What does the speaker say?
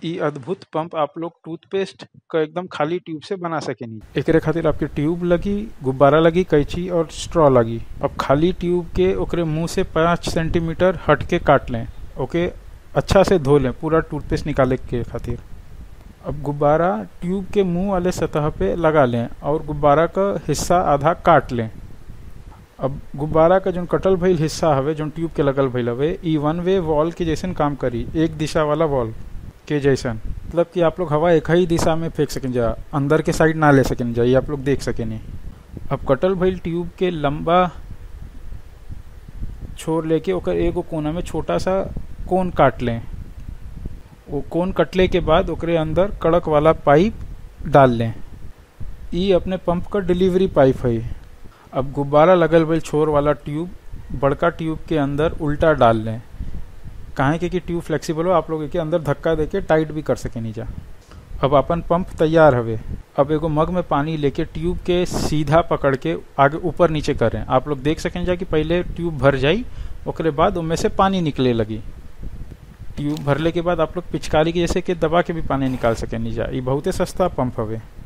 इ अद्भुत पंप आप लोग टूथपेस्ट क एकदम खाली ट्यूब से बना सकेनी एकरे खातिर आपके ट्यूब लगी गुब्बारा लगी कैंची और स्ट्रॉ लगी अब खाली ट्यूब के ओकरे मुंह से पाँच सेंटीमीटर हट के काट लें ओके अच्छा से धो लें पूरा टूथपेस्ट निकाले के खातिर अब गुब्बारा ट्यूब के मुंह वाले सतह पे लगा लें और गुब्बारा का हिस्सा आधा काट लें अब गुब्बारा का जो कटल भइल हिस्सा हवे जो ट्यूब के लगल भइल हवे ई वन वे वॉल के जैसन काम करी एक दिशा वाला वॉल के जैसन मतलब कि आप लोग हवा एक ही दिशा में फेंक सकें जा अंदर के साइड ना ले सकें जा ये आप लोग देख सकें अब कटल भइल ट्यूब के लंबा छोर लेके ओकर एगो कोना में छोटा सा कोन काट लें वो कोन कटले के बाद ओकरे अंदर कड़क वाला पाइप डाल लें ई अपने पंप का डिलीवरी पाइप है अब गुब्बारा लगल भइल छोर वाला ट्यूब बड़का ट्यूब के अंदर उल्टा डाल लें काहे के कि ट्यूब फ्लेक्सिबल हो आप लोग के अंदर धक्का देके टाइट भी कर सके नीचा अब अपन पंप तैयार हवे अब एगो मग में पानी लेके ट्यूब के सीधा पकड़ के आगे ऊपर नीचे करें आप लोग देख सकें जा कि पहले ट्यूब भर जाई ओकरे बाद उनमें से पानी निकले लगी ट्यूब भरले के बाद आप लोग पिचकारी के जैसे कि दबा के भी पानी निकाल सके नीचा ये बहुते सस्ता पंप हवे